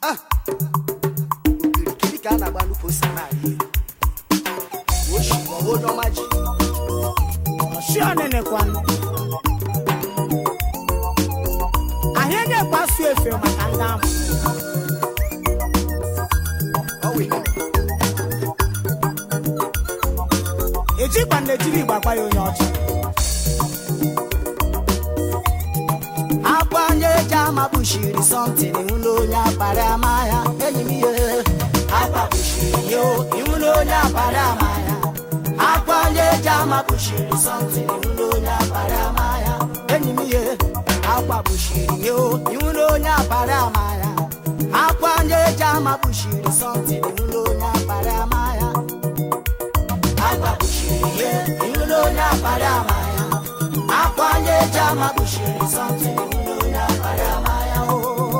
okirikiri ka a na-agba nnukwu ose n'ala Igbo oshi maọbụ onye ọma ji ọchị ọnịnịkwanụ ahịa na-ekpasu efe maka ndị ahụ ọwụ ihe ejikwa na ejiri igbo agba ya onye ọcha akwanye eji ama kpuchiri sọntịn ihu na onye akparị ama ya enyi m ihe akwa kpuchiri ya o, ihu na onye akparị ama ya akwanye eji ama kpuchiri sọntịn ihu na onye akparị ama ya enyi m ihe akwa kpuchiri ya o, ihu na onye akparị ama ya akwanye eji ama kpuchiri sọntịn ihu na onye akparị ama ya akwa kpuchiri ya ihu na onye akparị ama ya akwanye eji ama kpuchiri sọntịn ihu na onye akparị ama ya o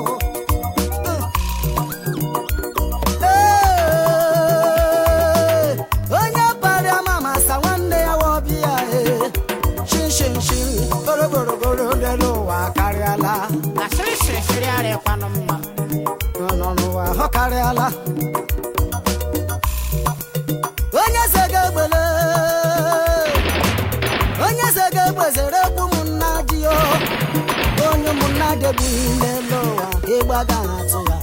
Ee, onye kparị ama masa nwanne ya wọbịa ee shinshinshin goroborogoro n'elu ụwa karịala na shịrịshịrịshịrị arịkwanụ mma nọ n'ụwa ọ karịala onye se ga-egbele onye se ga-egbezere ekwu ụmụnna dị o onye ụmụnna debughi n'elu ụwa ịgbaga atụ ya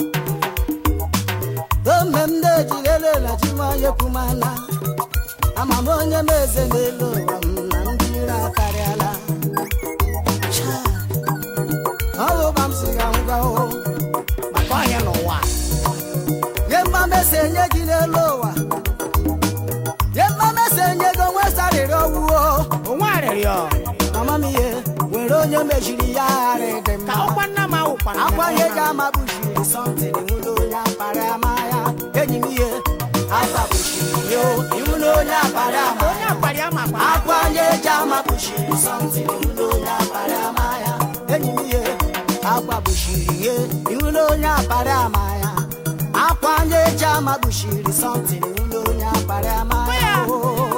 ome m na-ejirelele chimayekwumana ama m onye m eze n'elu ụwa m na ndị ire akarịala Chaa, ọ bụ ụba m si ga ngwa o maka ọhịa n'ụwa nye mmamesi enye gị n'elu ụwa nye mmamesi enye gị onwe sarịrị owuo onwe arịrịọ mama m ihe nwere onye mejiri ya gharị dị ka mma ụkwa nna m awụkwana akwanye ji ama kpuchiri sọntịn ihu na onye akparị ama ya enyi m ihe akwa kpuchiri ya o, ihu na onye akparị ama onye ya akparị ama kwa akwanye ji ama kpuchiri sọntịn ihu na onye akparị ama ya enyi m ihe akwa kpuchiri ya ihu na onye akparị ama ya akwanye ji ama kpuchiri sọntịn ihu na onye akparị ama ya o.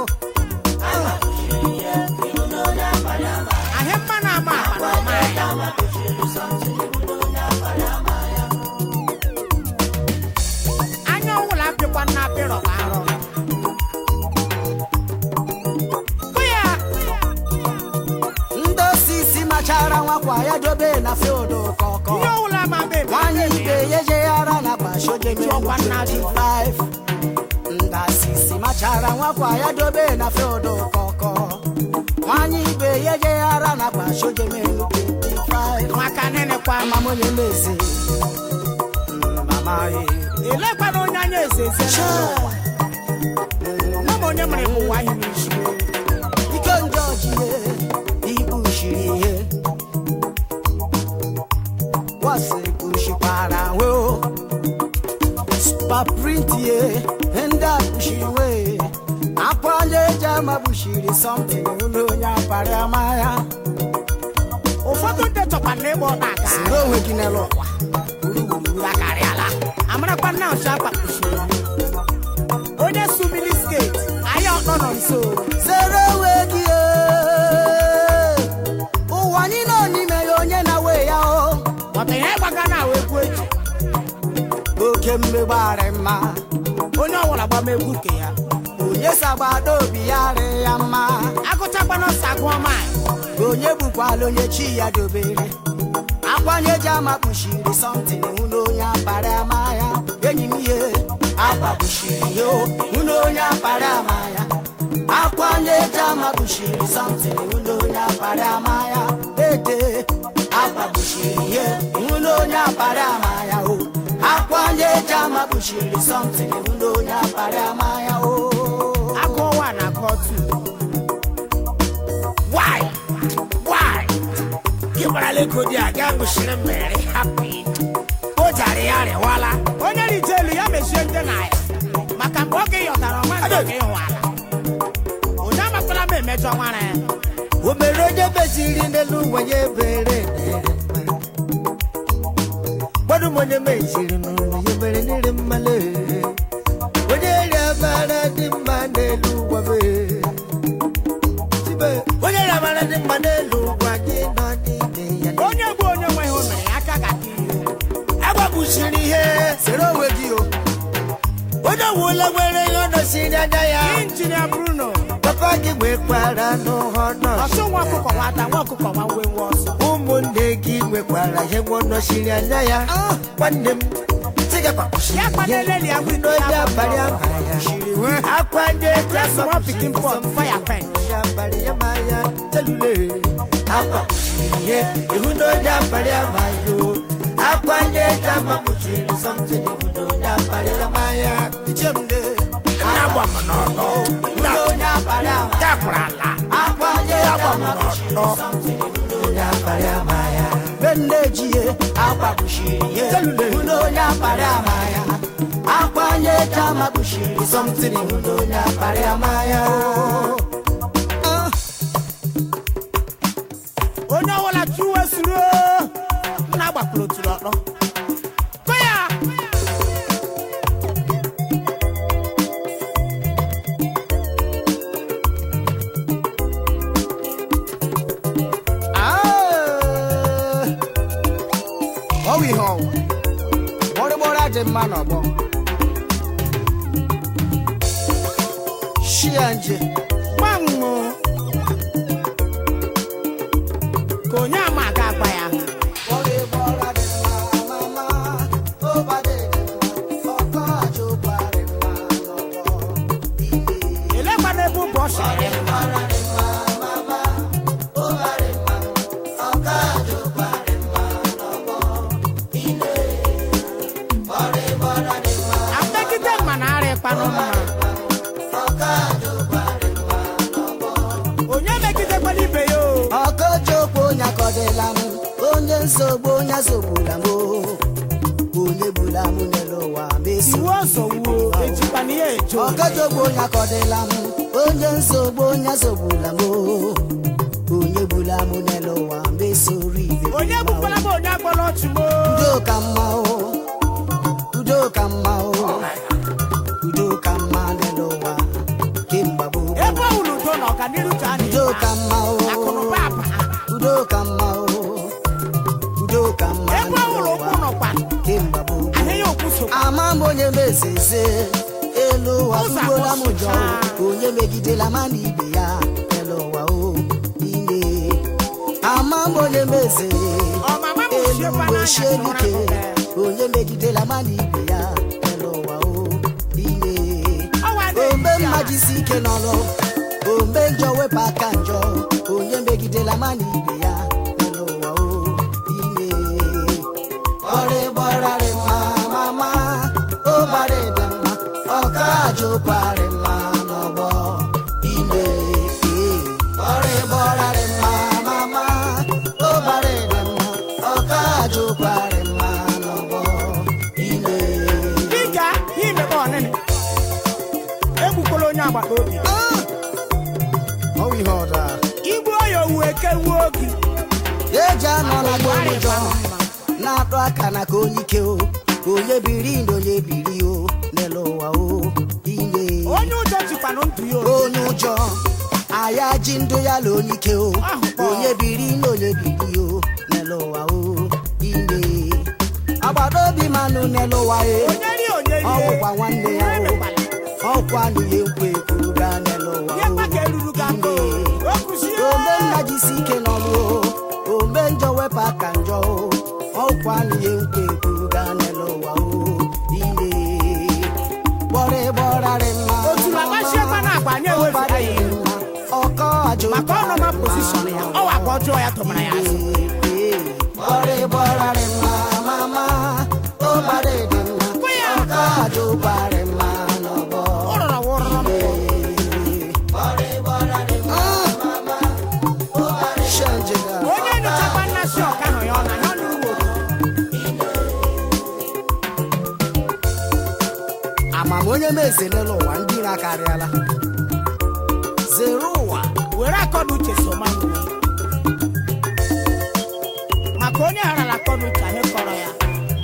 ahịa mma na-ama akpa na ọma ya anya ọwụla apịkwa nna apịrọ bụ arọ Kụ ya ndị osisi machara nwakwa ya dobe na field kọkọ ihe ọwụla ma mbe nwanyị ibe ya ejeghara na Chụọkwa nna dị. 25 ndị asisi machara nwakwa ya dobe na field kọkọ nwanyị ibe ya ejeghara na gbashojemelu 25 maka nịnịkwa amam onye mezi mama ye elekwana onye anya eze eze n'ụwa nwa m onye mere bụ nwa ahụ n'isi ike ndị ọjie ibu shiri ihe wasi kpuchikwara nwe o spaprint ye ndị a kpuchiri nwe akwa onye eji ama kpuchiri sọmtin ụlọ onye akparị ama ya ụfọdụ ndị chọkwa na ịgba ọ na-aga siri onwe gị n'elu ụwa gburugburu akarịala amarakwa nna ọchị akpakpuchiri onye su minisket ahịa ọkpọ nọ nso zere onwe gị ee. ụwa anyị nọ n'ime ya onye na-we ya o ọta ya ịgbaga na ahụ egwu eji oke mmegbarị mma onye ọwụla gbama egwu nke ya onye sagbado obi ya rị ya mma agụchakwana ọsọ agụọ maị onye bụkwala onye chi ya dobere akwanye ji ama kpuchiri sọntịn hụ na onye akparị ama ya enyi m ihe akwa kpuchiri ya o, hụ na onye akparị ama ya akwanye ji ama kpuchiri sọntịn hụ na onye akparị ama ya ede akwa kpuchiri ya hụ na onye akparị ama ya o akwanye ji ama kpuchiri sọntịn hụ na onye akparị ama ya o agụọ wa na agụọ tu why why gị gbarala ego dị a gaa gụchiri mmeri hapi o jara ya rịwala onye rije elu ya mechie ndị na ya maka mgbe oge yọtara ọma nke oge ịhụ ala onye amakwala m emejọ nwara ya o mere onye meziri n'elu ụwa ya ebere gbadụ m onye meziri n'ụwa ya mere n'ire mmale onye rịabara dị mma n'elu ụwa be Chibe, onye rịabara dị mma n'elu ụwa gị nọ n'ime ya onye bụ onye nwe ihe o mere ya aka ga-aka ihe agbagbusiri ihe wụla nwere ihe ọ nọsiri anya ya injinia bruno papa gị nwekwara n'ụhọ nọọsụ ọsụ nwa ọkụkọ nwata nwa ọkụkọ nwa nwe nwe ọsọ ụmụnne gị nwekwara ihe nwa nọsiri anya ya nwanne m tigakwa ya kpaneleli ya windo n'oge ya abalị bụ abalị ya akwa ndị eji ya small pikin pot fire pen ya abalị ya ma ya telule akwa ihe ihu n'oge abalị abalị o akwa ndị eji ama kpuchiri something ihu n'oge abalị ya ma ya ichemle na-agba m n'ọnụ n'oge abalị abalị dakwara ala akwa ndị eji ama kpuchiri something ihu n'oge abalị ya ma ya benne ejie akwa kpuchiri ihe ihu n'oge abalị ama ya akwa ndị eji ama kpuchiri something ihu n'oge abalị ya ma ya onye ọbụla chụwe suru nna gbapụrụ oturu ọkpọ kụ ya ọwụ ihe ọwụ gbọrịgbọrị ajị mma n'ọgbọ shia nje gbanwo ka onye ama aga agba ya elekwa n'ebe ụbọ ọsọ ya apekite mma na ara ịkpanụ mma onye megidekwala ibe ya o ọkọchukwu onye akọdịla m onye nsogbu onye sogbula m o. onye gbula m n'elu ụwa mesi iwu ọzọ wuo ejikwana ihe ejo ọkọchukwu onye akọdịla m onye nsogbu onye sogbula m o. onye gbula m n'elu ụwa mesori ibe m onye mma o. gbukwala m onye agbọrọ ọchụ m o. udo ka mma o udo ka mma o udo ka mma n'elu ụwa kemgbe gboo ebe ọ wụrụ udo na ọganiru ka a udo ka na-eme mma o akụnụba aba udo ka mma o udo ka mma ebe ọ wụrụ ụkwụ nọkwa kemgbe gboo ahịa okwu sokwa ama m onye mezeze elu ụwa Ụzọ tụgbola m jọ agbọsụcha. onye megidela ma na ibe ya elu ụwa o ime ama m onye meze ọmama m elu siekwa ụwa n'anya ochie si ụra dike mgbe onye megidela ma na ibe ya elu ụwa o ime ọwa ombe na-eji mma ala. jisi ike n'ọlụ ombe njọ wepụ aka njọ onye megidela ma na ibe ya elu ụwa o ime ọrịgbọrarị mma mama ụbarị dị mma ọka ajụkwarị mma n'ọgbọ ime ọrịgbọrarị mma mama ụbarị dị mma ọka ajụkwarị mma n'ọgbọ ime dịka ya imebe ọnịnị egbukwala onye agbata obi ọwụ ihe ọda igbu oyi owu eke wuo gị eji anọ na Ọgbarị gbọmụjọ bara mma. na-atụ aka na ka onye ike o ka onye biri na onye biri o n'elu ụwa o ime onye ụjọ jikwanụ ndụ ya obi onye ụjọ aya ji ndụ ya la onye ike o Ahụkwa. onye biri na onye biri o n'elu ụwa o ime agbata obi manụ n'elu ụwa e onye ri onye ihe ọgwụkwa nwanne ya Ihe o mekwala. ọkwa na ihe nkwa ekwuru gaa n'elu ụwa ihe mma ka eruru gị aka o ime o kụzie ombe nna jisi ike n'ọlụ o ombe njọ wepụ aka njọ o ọkwa na ihe nkwa ekwuru gaa n'elu ụwa o ime gbọrọ ịgbọrarị mma Otulu agbasiekwa na agba anyị ewefula ya ihu. mma ọkọ ajọ maka ọnọma posishọn ya ọ wakwa ọjọọ ya tụmara ya azụ gbọrọ ịgbọrarị mma mama ụbarị dị mma Kwe ya. ọkọ ajọ ụbarị mma n'ọgbọ ụrọrọ wụrọrọ m Shanjiga. onye nyochakwa nnasị ọka ahụ ya ọ na ya ọ nụrụ otu amamonye m ezelela ụwa ndị iro akarịala zere ụwa were akọna uche so ma nwuo maka onye gharala akọna uche anyị kọrọ ya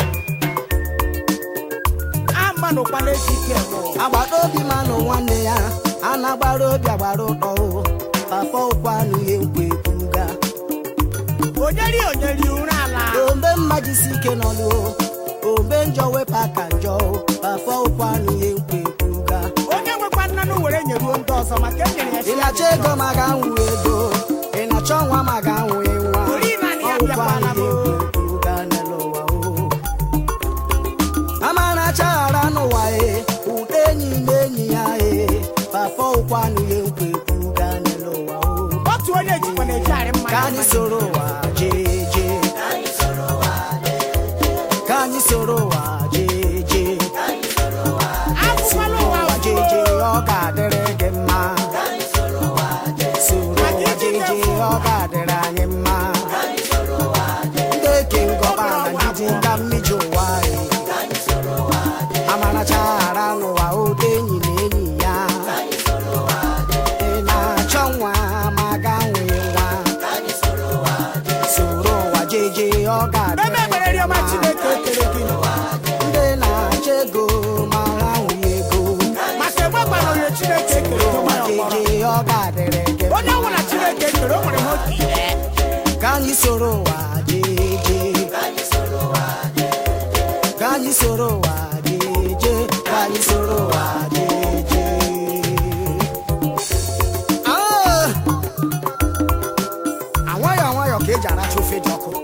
a mmanụkwana eji ike eme ụwa. agbata obi manụ nwanne ya a na-agbara obi agbara ụtọ o papa ụkwanụ ihe nkwa ekwuga onye ri onye ri ụra ala ombe mma jisi ike n'ọlụ o ombe njọ wepụ aka njọ o papa ụkwanụ ihe nkwa ekwu ọzọ maka e nyere ya ị na-achọ ego ma ga nwụ ego ị na-achọ nwa ma ga nwụ nwa Ori naanị ya Ọgwụkwa bịakwala m. ihe kwuru ga n'elu ụwa o. amara chaghara n'ụwa e ụda enyi na enyi ya e papa ụkwanụ ihe nkwa ekwu ga n'elu ụwa o. otu onye jikwa na-ejegharị ka mmanya anyị soro ụwa jee jee ka anyị soro ụwa jee jee akwụkwala ụwa ụwa jee jee ọ ga-adịrị gị mma soro ụwa jee jee ọ ga-adịrị anyị mma ndị eke ngọba na ndidi ka mmiji ụwa anyị amara chaghara n'ụwa ụda enyi na enyi ya ị na-achọ nwa ma ga nwee nwa soro ụwa jee jee ọ ebe ga-adịrị ekpere gị rịọma mma chineke ekele gị ndị na-achọ ego ma ha nwee ego maka egbe gbara onye chineke ekele ụwa ụwa ya jee ọkpọrọ jee ọ ga-adịrị gị mma onye ọbụla chineke ekele o nwere ha otu ihe ka anyị soro ụwa jee jee ka anyị soro ụwa jee jee ka anyị soro ụwa jee jee Ah! anwayọ anwayọ ka eji aracha ofe dị ọkụ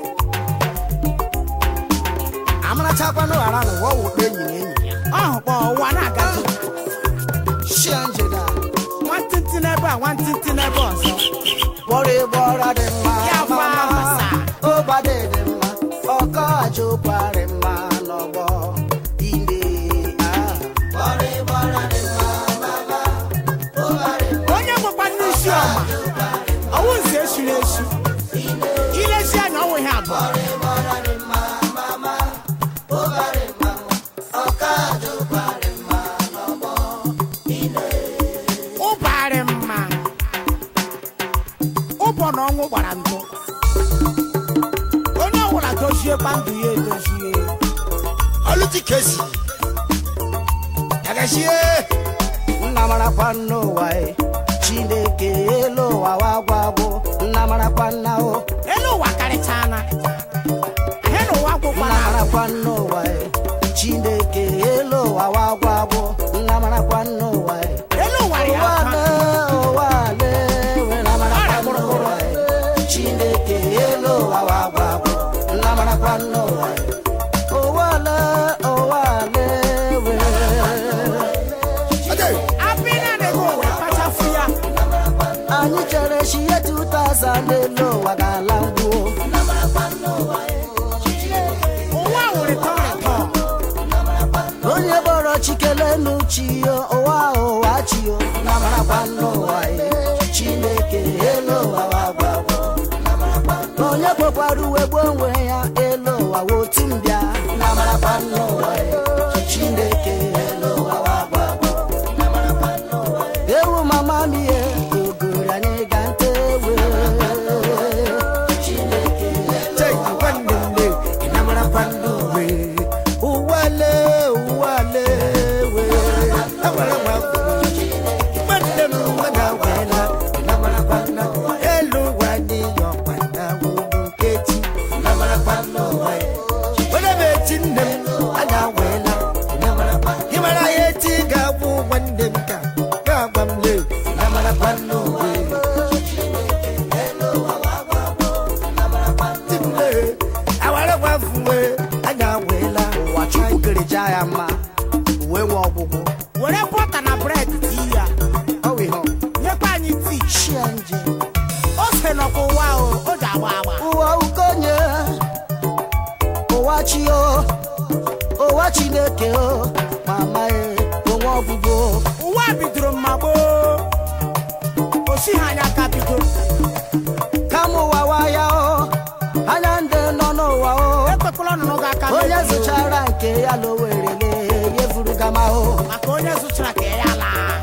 amarachakwanụ ghara n'ụwa wụkpa enyi na enyi ya ọhụ kpọ ụwa na-agazi shia njeda nwantịntị n'ebe a nwantịntị n'ebe ọzọ kpọrọ egbe ọra dị mma Ya bụ mama. abasa. ụbadị dị mma ọkọ aja ụkwarị mma n'ọgbọ ine ah. onye nwekwa n'isi ọma ọwụ nze eshiri esu ilesi anya ọnwụ ihe abụọ ụbarị mma ụbọ na ọnwụ gbara ndụ onye ọbụla doziekwa ndụ ya edozie Olutikesi. Yagashie. nna marakwa n'ụwa e chineke elu ụwa wagwagwo nna marakwa nna o elu ụwa karịchana ahịa na ụwa nna gwụkwara marakwa n'ụwa e chineke elu ụwa wagwagwo nna marakwa n'ụwa e elu ụwa rị ụwa aka le ụwa le we nna marakwa n'ụwa e chineke elu ụwa wagwagwo nna marakwa n'ụwa e ụwa le ụwa le we Ade. apịna na-ego ụwa kpachafu ya anyị chere chi ihe 2000 elu ụwa ga-ala ngwuo ụwa wụrịtọ rịtọ onye bọrọ chikele n'uchi yo ụwa ụwa chi yo na marakwa n'ụwa ye chineke elu ụwa wagwagwo onye kpokwara uwe gbuo onwe ya elu ụwa wotu mbịa na marakwa n'ụwa ye chineke elu ụwa wagwagwo ewu mama m ihe ogori anyị ga nte ewe chineke Take nwanne m le. Ị na-amarakwa ndị uwe. Ụwa le, ụwa le, we. Enwere nwa kwuru. Nwanne m nwana wela. Ị na-amarakwa nna. Elu ụwa dị ya ọkwa na wuru nkechi. Ị na-amarakwa n'ụwa ya. Onye bụ eti nne m, anya wela. Ị na-amarakwa. Ị mara ya eti ga-abụ nwanne m ka ga-agba m le. Ị na-amarakwa n'ụwa ya. Timle, awara gwafuwe, anya wela. ụwa chukwu kerecha ya mma uwe nwe ọgwụgwụ were bọta na bred tii ya ọ wụ ihe ọ. nyekwa anyị tii Shia nje ose nọkwa ụwa o o ji agba agba ụwa ukonye ụwa chi o ụwa chineke o mama e onwe ọgwụgwụ ụwa bidoro mma gboo osi ha anya ka bido kama ụwa waya o anya ndị nọ n'ụwa o ekwekwala ọnụnụ gị aka onye n'ezie. zụchara nke ya lowerele yefuru gama o maka onye zụchara ka ya laa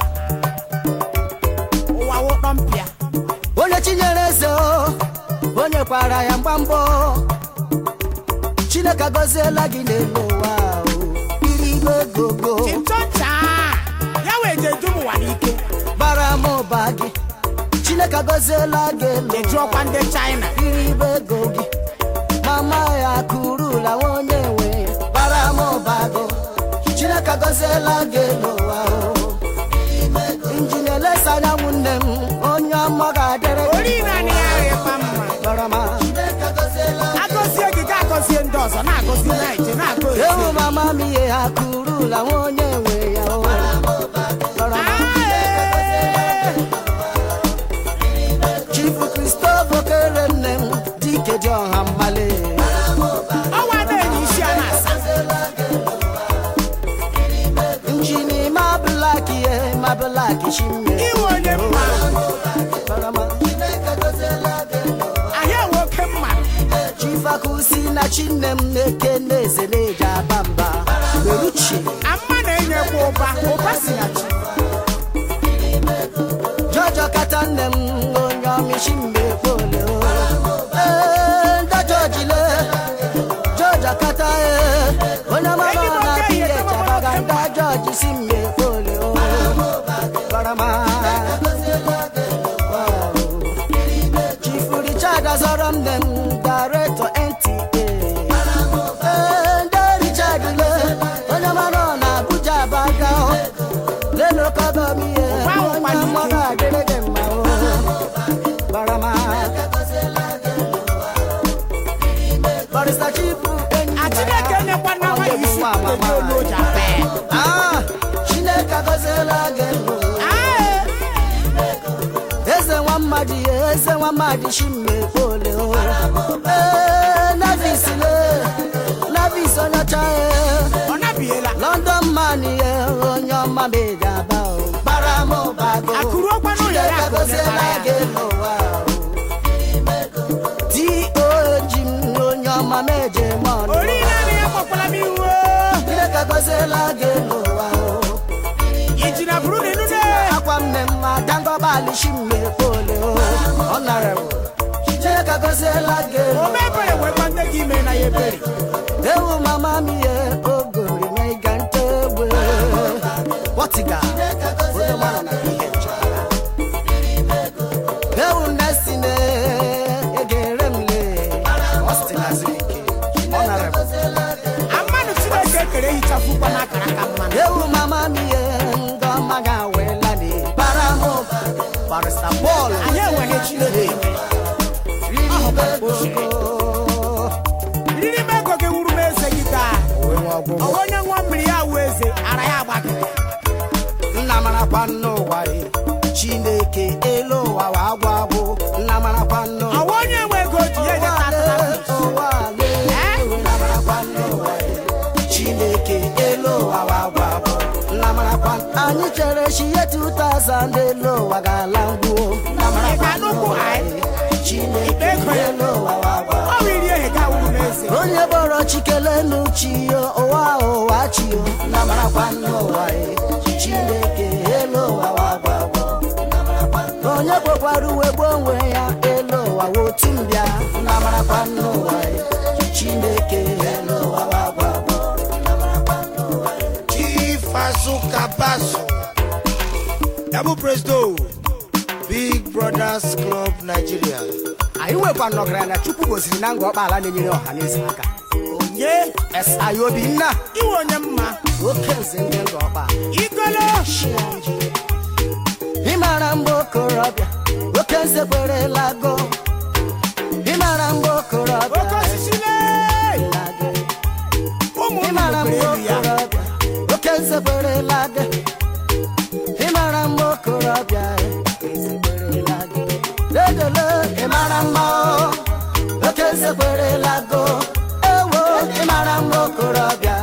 ụwa wụkpọ mpịa onye chinyere eze o onye kwara ya mgbamgbọ chineke agọziela gị n'elu ụwa o iri igwe gogo chịnchọncha ya wee je dum ụwa n'ike bara m ụba gị chineke agọziela gị elu eju ọkwa ndị china iri ibe ego gị mama ya kurula onye nwe bara m ụba gị chineke agọziela gị elu ụwa o injinia elesa anya nne m onye ọma ga-adịrị gị ori naanị ya rịkwa mma barama agọzie gị ga agọzie ndị ọzọ na-agọzi naije na-agọzi ewu mama m ihe ha kurula nwa onye nwe ya o barama chifu kristof okere nne m dike dị ọha mmale ọnwa na-enye isi a na-asa njini ma blak ihe ma blak chimme iwe onye mma barama ahịa nwoke mma chifakusi na chinne m na-eke na-eze na-eji aba mba beruchi amma na-enyekwa ụba ụba si na chi jọjọ kata nne m onye ọmịshi mgbe kpole ndajọjile jọjọ kata ee onye mara na biye chabaga nda jọji si mgbe kpole barama chifu richard azọrọ nne m daretọ nta ee ndị richard le onye mara na abuja abaga lẹ́nu kọ́bọ̀ mi yẹ wọ́n yàn mọ́ra àdéhùn mọ́ o barama. barista chifu enyi a chineke nyekwa na nwa isi kedu olu o ji apa ya. Ah, chineke agọziela gị ndụ Ah, eze nwa mmadụ ya eze nwa mmadụ chi mmekpole o Ee, navis le navis onye ọcha ya ọ nabiela london man ya onye ọma meji aba o bara m ụbago akụrụ ọkwa n'ụlọ ya ka onye bara ya gị n'ụwa dog m onye ọma meje mọnụ ori naanị ya kpọkwara m iwu chineke gọziela gị n'ụwa o iji na buru n'inu ne akwa mme mma dangọbalịshi mmekpole o ọ nara m chineke gọziela gị ome ebere nwekwa nne gị ime na ya ebere ewu mama m ihe ogori na ịga nte egbe wọtiga onye mara na ihe nchara ewu nne si na egere m le ọstin azụike ọ nara m mmanụ chineke ekere ehichafukwa n'akara aka mmanụ ewu mama m ihe ndị ọma ga-awela na bara m barista bọọlụ anyị enweghị chineke riri m ego gị wuru m eze gị taa ọ bụ onye ṅụọ mmiri ya wụ eze ara ya agbagide nna marakwa n'ụwa e chineke elu ụwa wa agwụ agwụ nna marakwa n'ụwa ọwa onye nwe ego ji ya enyeta atụta ụwa ale nna marakwa n'ụwa e chineke elu ụwa wa agwụ agwụ nna marakwa anyị chere chi ihe 2000 elu ụwa ga-ala ngwuo nna marakwa n'ụkwụ n'ụwa anyị. e chineke Ego ya. elu ụwa wa agwụ agwụ ọ bụ iri ehe ga wuru m eze onye bọrọ chikele n'uchiyo ụwa ụwa chiyo nna marakwa n'ụwa e chineke elu ụwa wagbagbo onye kpokwara uwe gbo onwe ya elu ụwa wotu mbịa nna marakwa n'ụwa e chineke elu ụwa wagbagbo Chief Azuka Basu, Double Presto, Big Brothers Club Nigeria. anyị nwekwa nọgara na chukwu gosiri na nga ọkpala na-enyere ọha na eze aka onye esai obinna iwe onye mma oke nze ndị nga ọkpa igolo ịmara mgbe okorobịa oke nze kwerela go ịmara mgbe okorobịa oke osisi lee ụmụ ịmara nnụnụ mgbe kwere elu ya okorobịa oke nze kwerela gị ịmara mgbe okorobịa eze kwerela gị dedele ịmara mma o, oke nze kwerela go ewo ịmara mgbe okorobịa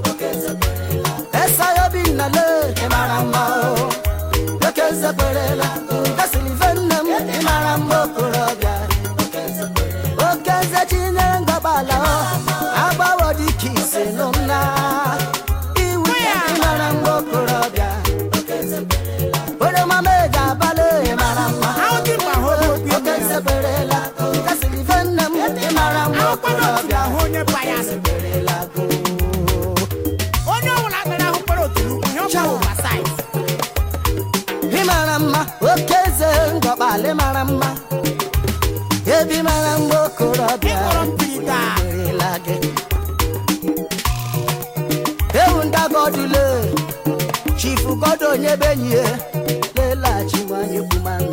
esayo obinna le ịmara mma o oke nze kwerela gasịlive nne m ịmara mgbe okorobịa oke nze chinyere ngọbala o agbawo dịka ise nụmna iwu ịmara mgbe okorobịa onye mama eji abalị ịmara mma ahụ dị mkpa hụ obi obi oke nze kwerela gasịlive nne m ịmara mgbe ahụkwana otu okorobịa ahụ onye payas kwerela go onye ọbụla kpere ahụ kpere otu n'ukwu ihe ọkwa ụwa saiz ịmara mma oke eze ngọkpalị mara mma ebi mara mgbe okorobịa ịkpọrọ mpiri taa werela gị ewu ndagodule chifu godo onye benyi ya lelaghachi nwanyị kwuma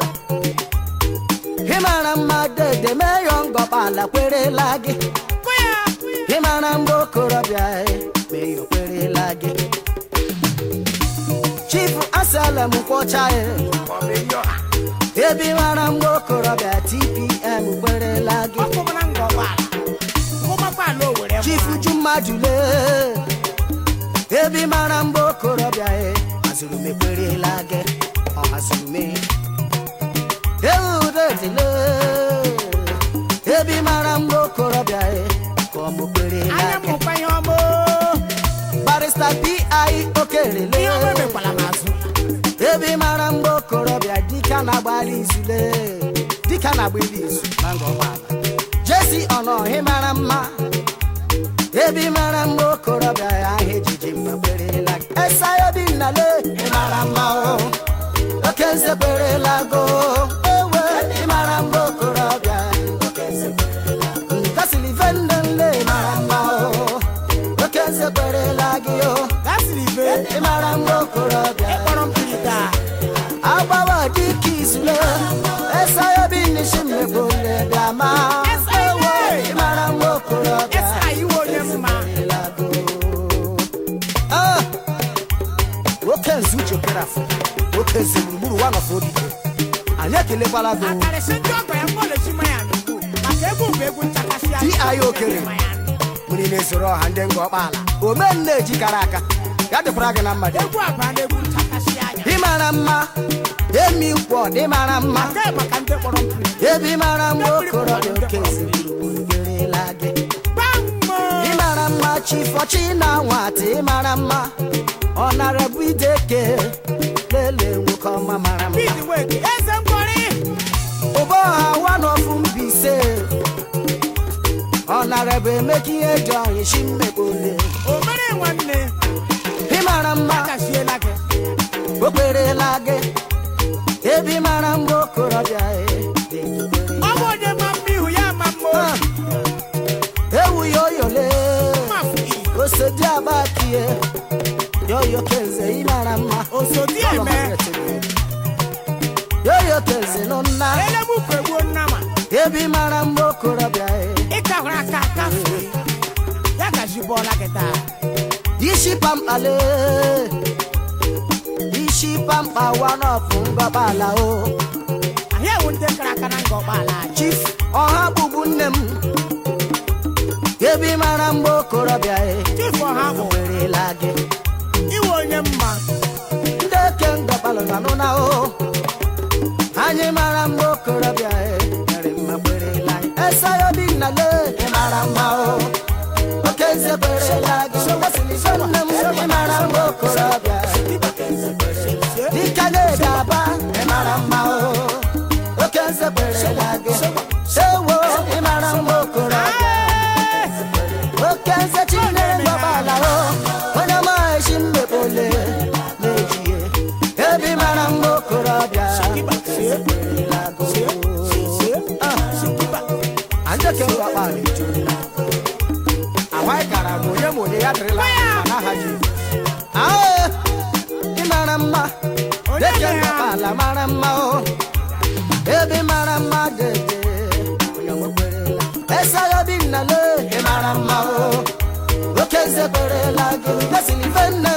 meyọ ngọkpala kwerela gị kụ ya ịmara mgbe okorobịa e, meyọ kwerela gị chief asalem kwọcha ya ebe mara mgbe okorobịa tpm kwerela gị ọkụmara ngọgbala kụmakwa ala owere chief ju mmadụ lee ebe mara mgbe okorobịa e hazuru m ekwerela gị ọ hazuru m eudetele ebe mara mgbe okorobịa e ka ọ mụ kwerela anya gị mụkwa ihe ọma barista pi okerele ihe ọma emekwala m azụ ebe mara mgbe okorobịa dịka na-agbalị izule dịka na-agbali izu na ngọgbala jesi ọnọhị mara mma ebe mara mgbe okorobịa ya ahụ ejiji mma kwerela gị esa obi nnale ịmara mma o oke nze kwerela go ewe ịmara mgbe okorobịa nkasilivendele mara mma o oke nze kwerela gị o gasịrị ibe ịmara mgbe okorobịa ịkpọrọ mpiri taa agbawa dịka izule esayobi nisi mmegbole bịama ewo ịmara nwa okorobịa esa iwe onye mma ịlago Ah! nwoke nzu chekere afọ nwoke nzu gburugburu wa nọfọ obi anyị ekelekwala gị o. akarịsị ndị ọgọ ya mkpọlechi mmanya n'ugwu maka egwu bụ egwu nchakasị Di anyị okere. mmiri na-esoro ọha ndị nga ọkpaala omenne ejikara aka ya dịkwara gị na mmadụ egwu abụọ na egwu nchakasị anya ịmara mma emi nkwọ dị mara mma nke maka ndị kpọrọ mpiri ebe mara mma okorobịa oke nze gburugburu gerela gị gbammo ịmara mma chifọchi na nwata ịmara mma ọ nara bụ ideke lele nwoke ọma mara mma bidi weki eze mkpọrị ụbọ ha wanọfụ mbise ọ nara bụ emeka ihe dị ọnyị shi mmekpole omere nwanne ịmara mma akasiela gị o kperela gị ebe ịmara mma okorobịa e, dị njikere ọ bụ onye ma mma ihu ya ma mma Ah, ewu ya oyole mafụ osodi abakie yoyo kenze ịmara mma osodi eme yoyo kenze nọ nna elemukwu egbuo nnama ebe ịmara mma okorobịa e. ịkahụrụ aka kafe ya gaji bọọla gị taa isi pamkpale isi pamkpa wanọfụ ngọbala o ahịa ewu ndị kara aka na nga ụgbọala anyị chief ọha bụbu nne m ebe ịmara mgbe okorobịa e chifu ọha bụ werela gị iwe onye mma ndị eke ngọbalụ na nụna o anyị mara mgbe okorobịa e mere mma kwerela anyị esayo dị nnale ịmara mma o oke nze kwerela gị nne m ịmara mgbe okorobịa dịka na-ede aba ịmara mma o oke nze kwerela gị ewo ịmara mgbe okorobịa oke nze chinyere ngọbala o onye maghịchi mmekpole na-ejie ebe ị mara mgbe okorobịa Ịlago. Ah, andeke ngọkpala ejula ahwaị gara m onye ma onye ya dịrịla ma n'aha Jizọs. Ah, ị mara mma Onye deke dị ya? ngọkpala mara mma o ebe ị mara mma dede onye nwekwerela esaghị obi nnale ị mara mma o oke nze kwerela gị mesịrị ife nne